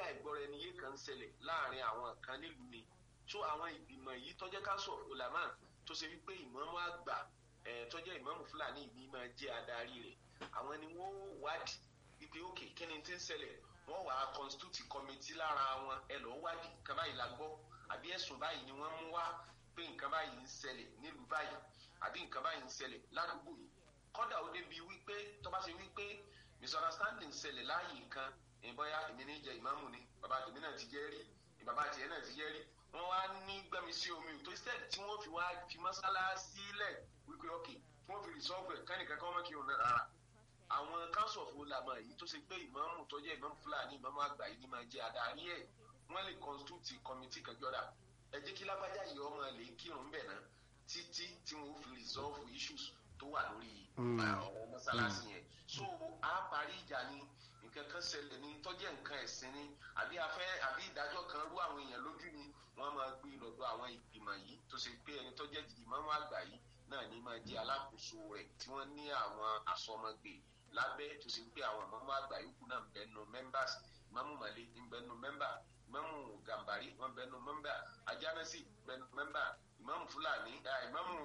àìgbọ́ra ẹni yé kan ń ṣẹlẹ̀ láàrin àwọn kan nílùú ni tó àwọn ìgbìmọ̀ yìí tọ́jẹ́ council of ulama tó ṣe wípé ìmáàmù àgbà tọ́jẹ́ ìmáàmù fúlàní ìbí máa jẹ́ adarí rẹ̀ àwọn ni wọ́n wádìí wípé òkè kí ni ti ń ṣẹlẹ̀ wọ́n wàá constitute committee lára wọn ẹ lọ́ọ́ wádìí nǹkan báyìí la gbọ́ àbí ẹ̀sùn báyìí ni wọ́n mú wá pé nǹkan báyìí ń ṣẹlẹ̀ nílùú báyìí àbí nǹkan báyìí ń ṣẹlẹ̀ ládùúgbò yìí kọ́dà ó débi wípé tó bá ṣe wípé misunderstanding ṣẹlẹ̀ láàyè kan ìbọyá èmi ní jẹ ìmáàmù ni bàbá tèmi náà ti jẹ́ rí bàbá tiẹ̀ náà ti jẹ́ rí wọ́n wá ní gbẹ́mi sí omi tó instead tí wọ́n fi wá fi mọ́sálásí lẹ̀ wípé ok tí wọ́n fi resolve ẹ̀ kánìkan kan wọ́n kí wọn rárá àwọn council of ulama yìí tó ṣe pé ìmáàmù tó jẹ́ ìmáàmù fúlàní ìmáàmù àgbà yìí ni máa jẹ́ adarí ẹ̀ wọ́n lè constitute committee kan jọ́dá ẹ jẹ́ kí lágbájá yìí ọmọ lè kírun bẹ̀ náà títí tí wọ́n fi resolve issues tó wà lórí ọ̀rọ̀ mọ́sálásí yẹn so a parí ìjà ni nǹkan kan ṣẹlẹ̀ ní tọ́jẹ́ nǹkan ẹ̀sìn ni àbí afẹ́ àbí ìdájọ́ kan rú àwọn èèyàn lójú ni wọ́n máa gbé lọ́dọ̀ àwọn ìgbìmọ̀ yìí tó ṣe pé ẹni tọ́jẹ́ ìmáàmù àgbà yìí náà ní máa jẹ́ alákòóso rẹ̀ tí wọ́n ní àwọn asọmọgbè lábẹ́ tó ṣe pé àwọn ìmáàmù àgbà yòókù náà ń bẹ nù members ìmáàmù màlẹ́ ń bẹ nù member ìmáàmù gàmbàrí wọ́n bẹ nù member ajánásì bẹ nù member ìmáàmù fúlàní ìmáàmù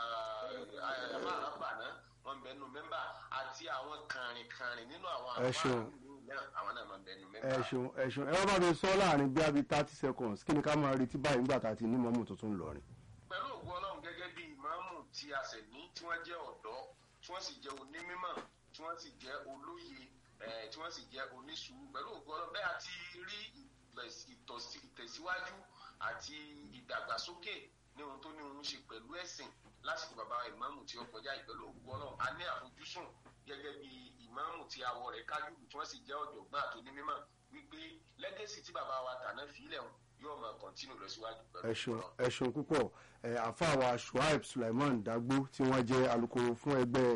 àmàlàbànà wọ́n bẹ nù member àti àwọn kàrìnkàrìn nínú àwọn ẹ ṣeun àwọn náà máa bẹ nù member. ẹ ṣeun ẹ ṣeun ẹ wá bá mi sọ láàrin bí abi thirty seconds kí ni ká máa retí báyìí nígbà tá a ti ní mọ́mù tuntun lọ́rin. pẹ̀lú ògùn ọlọ́run gẹ́gẹ́ bí ìmáàmù tí a ṣẹ̀ ní tí wọ́n jẹ́ ọ̀dọ́ tí wọ́n sì jẹ́ onímọ̀ tí wọ́n sì jẹ́ olóye tí wọ́n sì jẹ́ onísùúrù pẹ̀lú ògùn ọlọ́run bẹ́ẹ̀ àti rí ìtẹ̀síwájú àti ìdàgbàsókè ní ohun tó ní ohun ṣe pẹ̀lú ẹ̀sìn lásìkò bàbá ìmáàmù tí ó kọjá ìpẹ̀lú ògùn ọlọ́run a ní àfojúsùn gẹ́gẹ́ bí ìmáàmù tí awọ rẹ̀ kájú tí wọ́n sì jẹ́ ọ̀jọ̀gbọ́n àti onímọ̀ wípé lẹ́gẹ̀sì tí bàbá wa tàná fílẹ̀ wọn yóò máa kọ̀ntínú lọ síwájú pẹ̀lú ẹ ṣeun ẹ ṣeun púpọ̀ ẹ àfàwà shuaib sulaiman dagbo tí wọ́n jẹ́ alukoro fún ẹgbẹ́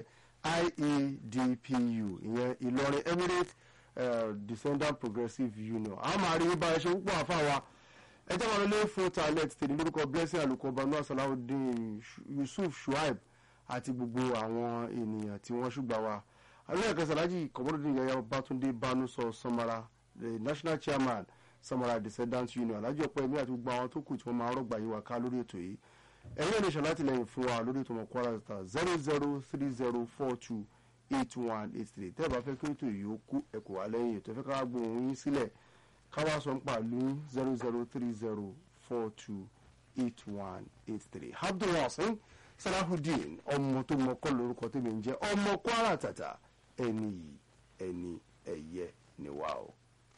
iedpu ìyẹn ìlọrin emirate uh, descendant progressive union a máa rí bá ẹ ṣe púpọ̀ àfàwà ẹ jẹ́ wọn lé fún talent tèmi lórúkọ blessing alukọ banu asalawudeen yusuf shuaib àti gbogbo àwọn ènìyàn tí wọ́n ṣùgbà wa alẹ́ kẹsàlájì kọ̀mọ́dún yẹyẹ bátúndé bánú sọ samara the national chairman samara descendants union alájọ ọpọ ẹmí àti gbogbo àwọn tó kù tí wọn máa rọgbà yín wá ká lórí ètò yìí ẹ̀yin ẹni ṣàlátìlẹ́yìn fún wa lórí ètò ọmọ kwara star zero zero three zero four two eight one eight three tẹ́ ẹ bá fẹ́ kí ètò yìí ó kú ẹ̀kọ́ wa lẹ́yìn ètò ẹ fẹ́ ká gbóhùn yín sílẹ̀ káwá sọ ń pàlú zero zero three zero four two eight one eight three abdulwasin salahudeen ọmọ tó mọ kọ́ lórúkọ tèmi ń jẹ́ ọmọ kwara tàtà ẹni yìí ẹni ẹ̀yẹ ni wà o.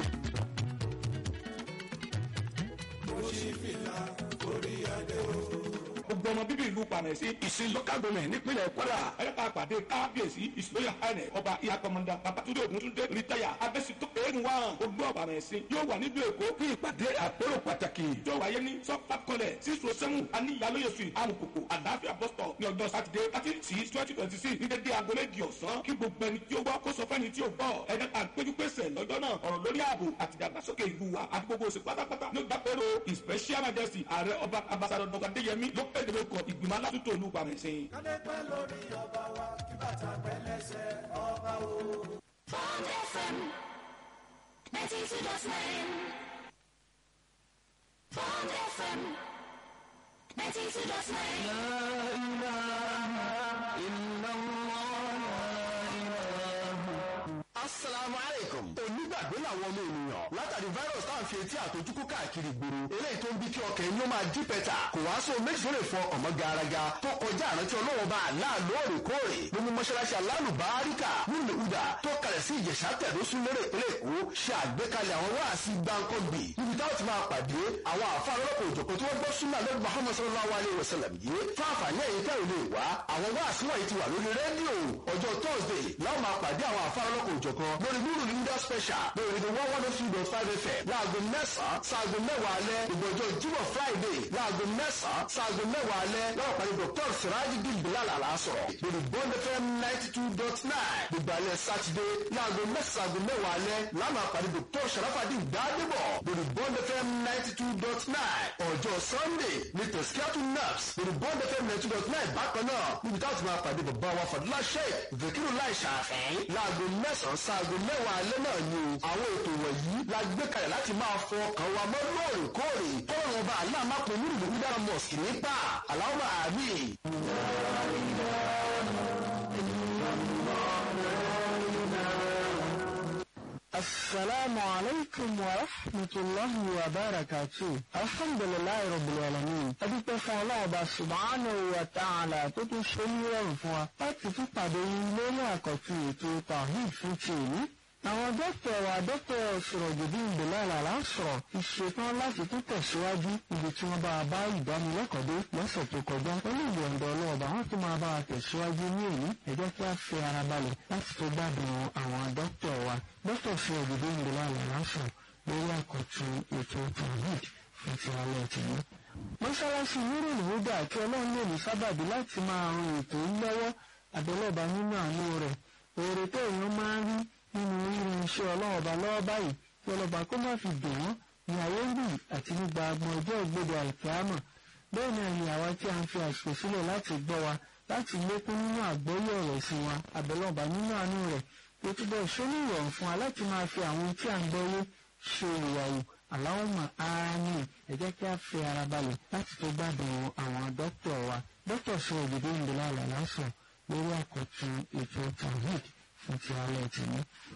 gbogbo ọmọ bíbí ìlú panẹ̀sí ìsìn local government nípínlẹ̀ kwara ẹ̀ka àpàdé kábíyèsí ìsìlóyà ẹ̀nẹ̀ ọba ìyá kọmọdà babatunde oguntunde rìtáyà abẹ́sító ẹ̀rù wa gbogbo panẹ̀sí yóò wà nílùú èkó fún ìpàdé àpérò pàtàkì tó wáyé ní sọ́fà kọlẹ̀ sísọ sẹ́mu aníyàlóye street amukoko àdáfíà bọ́sítọ̀ ní ọjọ́ sátidé thirty six twenty twenty six ní dédé aago méjì ọ̀sán kí gbogbo ẹni tí ó gbọ́ kó sọ fẹ́ni tí ó gbọ́ ẹ̀dá àpéjúpèsè lọ́jọ́ náà ọ̀rọ̀ lórí ààbò àti ìdàgbàsókè ìlú wa àti gbogbo òsè pátápátá ló dápẹ́rò his special majesty ààrẹ ọba ambassador dr adéyẹmí ló pẹ́ ìdìbò kọ ìgbìmọ̀ alátúntò olú pàmẹ́sìn. kádé pẹ́ lórí ọba wa kí bàtà pẹ́ lẹ́sẹ̀ ọba o. Bond FM 92.9 Bond FM 92.9 asalaamu aleykum. onígbàgbé làwọn ọmọ ènìyàn látàrí virus tá à ń fi etí àtọjúkú káàkiri gbòòrò eléyìí tó ń bí kí ọkàn ẹni ó máa dí pẹ́tà kò wá sóhun méjì tó lè fọ ọmọ garaga tó kọjá àrántí ọlọ́wọ́n bá àlá lóòrèkóòrè nínú mọ́ṣáláṣí alálùbáríkà nílùú ìhùdà tó kalẹ̀ sí ìjẹ̀ṣà tẹ̀dọ́sùn lérè ìpínlẹ̀ èkó ṣe àgbékalẹ̀ àwọn wáàsí gbáǹkọ́gbì níbi táwọn ti máa pàdé àwọn àfa ọlọ́pàá òjòkó tí wọ́n gbọ́ súnmọ́ lẹ́nu muhammed sallallahu alayhi wa sallam yìí fún àǹfààní ẹ̀yìn tẹ́ ò lè wá àwọn wáàsí wọ̀nyí ti wà lórí rédíò ọjọ́ thursday láwọn máa pàdé àwọn àfa ọlọ́pàá òjòkó lórí nínú leader special lórí the one one oh three dot five fm láago mẹ́sàn-án sáago mẹ́wàá alẹ́ ìgbọ̀jọ́ jímọ̀ friday láago mẹ́sàn-án sáago mẹ́wàá alẹ́ láwọn pàdé dr sirajidin bilal alasọ̀rọ̀ lórí bond fm ninety two dot nine gbogbo alẹ́ saturday láago mẹ́sàn-án sáago mẹ́wàá alẹ́ láwọn pàdé dr sharafadin gbadebo lórí bond fm ninety two dot nine ọjọ́ sunday ní tẹ̀síkíátù naps lórí bond fm ninety two dot nine bákan náà níbi táwọn ti máa pàdé bàbá wa fàdúrà sheik zakiru lai ṣàfẹ́ láago mẹ́sàn-án sáago mẹ́wàá alẹ́ náà ni o àwọn ètò wọ̀nyí la gbé kalẹ̀ láti máa fọ ọkàn wa mọ́ lóòrèkóòrè kọ́lọ́run ọba aláàmápọ̀ onírìbò wídára mosque nípa aláwọ̀ àmì. السلام عليكم ورحمة الله وبركاته الحمد لله رب العالمين adúpẹ́ fún ọlọ́ọ̀bá subhanahu wa ta'ala tó tún ṣe ní rọrùn fún wa láti tún pàdé yín lórí àkọ́tún ètò tawhid fún ti èyí àwọn dókítà wa dókítà Sirojudeen Bilal Alasọ̀rọ̀ ti ṣetán láti tún tẹ̀síwájú ibi tí wọ́n bá a bá ìdánilẹ́kọ̀ọ́ dé lọ́sẹ̀ tó kọjá pẹ̀lú ìyọ̀ǹda ọlọ́ọ̀bà wọ́n tún máa bá a tẹ̀síwájú ní èyí ẹ jẹ́ kí a fi ara balẹ̀ láti tó gbádùn àwọn dókítà wa dókítà Sirojudeen Bilal Alasọ̀rọ̀ lórí àkọ́tún ètò tawhid fún ti alẹ́ tìlú. mọ́ṣáláṣí nírò ìwúdà kí ọlọ́run lè ní sábàbí láti máa ran ètò yìí lọ́wọ́ àbẹ̀lọ́ba nínú àánú rẹ̀ òòrè tó èèyàn máa ń rí nínú rírin iṣẹ́ ọlọ́run ọba lọ́wọ́ báyìí kí ọlọ́ba kó má fi dùn wọ́n ní ayé ń bì àti nígbà agbọn ọjọ́ ìgbèdè àìkíámọ̀ bẹ́ẹ̀ náà ni àwa tí a ń fi àsìkò sílẹ̀ láti gbọ́ wa láti lékún nínú àgbọ́yé ọ̀rọ̀ sí wa àbẹ̀lọ́ba nínú àánú rẹ̀ tó túbọ̀ ṣóní ìrọ̀rùn fún wa láti máa fi àwọn tí à ń gbọ́yé ṣe ìyàwó aláwọ̀mọ̀ áánì ẹ jẹ́ kí a fi ara balẹ̀ láti tó gbádùn àwọn dókítà wa dókítà sọ òjòdó ìdílé àlàlásọ lórí àkọ́tún ètò tawhid fún ti alẹ́ tìní.